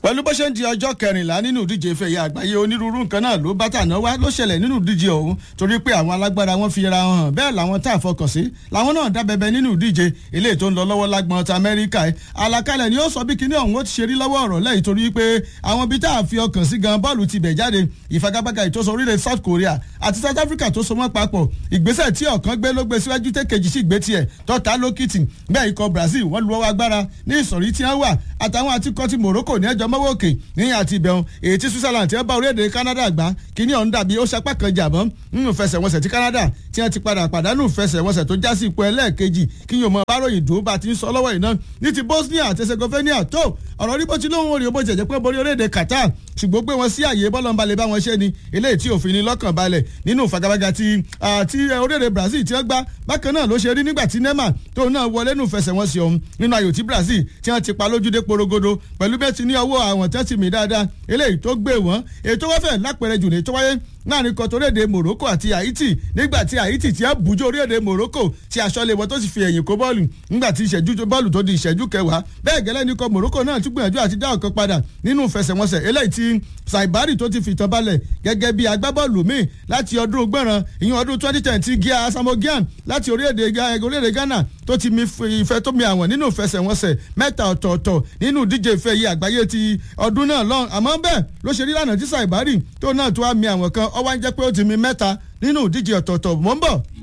pẹ̀lú bó ṣe ń di ọjọ́ kẹrìnlá nínú ìdíje ìfẹ̀yà àgbáyé onírúurú nǹkan náà ló bá tàná wá ló ṣẹlẹ̀ nínú ìdíje ọ̀hún torí pé àwọn alágbára wọn fi ra hàn bẹ́ẹ̀ làwọn tá a fọkàn sí làwọn náà dá bẹbẹ nínú ìdíje eléyìí tó ń lọ lọ́wọ́ lágbọ̀n ta amẹ́ríkà ẹ̀ àlàkalẹ̀ ni ó sọ bí kinní ọ̀hún ó ti ṣe rí lọ́wọ́ ọ̀rọ̀ lẹ́yìn torí pé àwọn ibi tá a fi ọkàn sí gan bọ́ọ̀lù ti bẹ̀ jáde ìfagagbága ìtòsọ orílẹ̀ South Korea àti South Africa tó so mọ́ papọ̀ ìgbésẹ̀ tí ọ̀kan gbé ló gbé síwájú tẹ́kejì sí ìgbé tiẹ̀ tọ́ta lókìtì bẹ́ẹ̀ ikọ̀ Brazil wọ́n lu ọwọ́ agbára ní ìsọ̀rí tí wọ́n wà àtàwọn àtikọ́ ti Morocco ní ẹjọ́ mọ́wọ́ òkè ní àti ìbẹ̀rùn èyí tí Switzerland ti ń bá orílẹ̀-èdè Canada gbá kíní ọ̀hún dàbí ó sapá kan jàbọ́n nínú fẹsẹ̀wọnsẹ̀ tí Canada tí wọ́n ti padà pàdánù fẹsẹ̀wọnsẹ̀ tó já sí ipò ẹlẹ́ẹ̀kejì kí yóò mọ báròyìn dùn bá ti ń sọ lọ́wọ́ iná ní ti Bosnia àti Herzegovina tó ọ̀rọ̀ rí bó ti lóhùn orí bó ti jẹ́ pé borí orílẹ̀-èdè Qatar ṣùgbọ́n gbé wọn sí àyè bọ́lọ́mbalẹ̀ bá wọn ṣe ni eléyìí tí òfin ni lọ́kàn balẹ̀ nínú ìfagagbága ti àti orílẹ̀-èdè Brazil tí wọ́n gbá bákan náà ló ṣe rí nígbà tí Neymar tóun náà wọlé nù fẹsẹ̀wọnsẹ̀ ọ̀hún nínú ayò tí Brazil tí wọ́n ti pa lójúdé porogodo pẹ̀lú bẹ́ẹ̀ ti ní ọwọ́ àwọn tẹ́tì mi dáadáa eléyìí tó gbé wọn ètò wọ́fẹ̀ lápẹ̀rẹ̀ jù ní tó wáyé láàrin kan torílẹ̀-èdè Morocco àti Haiti nígbà tí Haiti ti ẹ́ bùjọ́ orílẹ̀-èdè Morocco tí aṣọ lè wọ́n tó sì fi ẹ̀yìn kó bọ́ọ̀lù nígbà tí ìṣẹ́jú bọ́ọ̀lù tó di ìṣẹ́jú kẹwàá bẹ́ẹ̀ gẹ́lẹ́ ní kan Morocco náà tún gbìyànjú àti dá ọ̀kan padà nínú ìfẹsẹ̀wọnsẹ̀ eléyìí tí Saibari tó ti fìtàn balẹ̀ gẹ́gẹ́ bí agbábọ́ọ̀lù míì láti ọdún gbọ̀ràn ìyẹn ọdún twenty ten ti Gia Asamoah láti orílẹ̀-èdè Ghana tó ti mi ìfẹ́ tó mi àwọn nínú ìfẹsẹ̀wọnsẹ̀ mẹ́ta ọ̀tọ̀ọ̀tọ̀ nínú ìdíje ìfẹ́ yìí àgbáyé ti ọdún náà lọ́n àmọ́ bẹ́ẹ̀ ló ṣe rí lánàá tí Saibari tó náà tó wá mi àwọn kan ó wá ń jẹ́ pé ó ti mi mẹ́ta nínú ìdíje ọ̀tọ̀ọ̀tọ̀ mọ́ ń bọ̀.